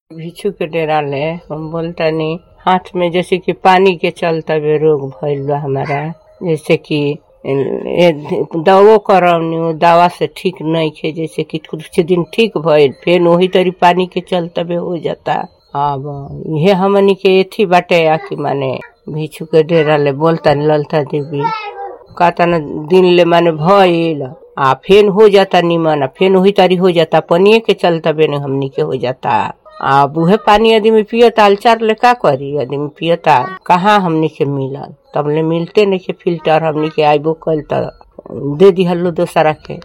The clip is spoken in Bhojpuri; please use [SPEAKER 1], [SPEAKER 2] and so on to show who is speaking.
[SPEAKER 1] भिक्षु के डेरा ले हम बोलतानी हाथ में जैसे कि पानी के चलता बे रोग भइल बा हमारा जैसे कि ए, दवो करवनी उ दवा से ठीक नहीं खे जैसे कि कुछ दिन ठीक भइल फिर वही तरी पानी के चलता बे हो जाता अब इहे हमनी के एथी बाटे आ कि माने भिक्षु के डेरा ले बोलतानी ललता देवी कहता न दिन ले माने भइल आ फेन हो जाता निमन आ फेन वही तारी हो जाता पनिए के चलता बेने हमनी के हो जाता आ उहे पानी आदमी पियता अलचार ले का करी आदमी पियता कहाँ हमनी के मिलल तब ले मिलते नहीं के फिल्टर हमनी के आइबो कल त दे दिहलो दोसरा के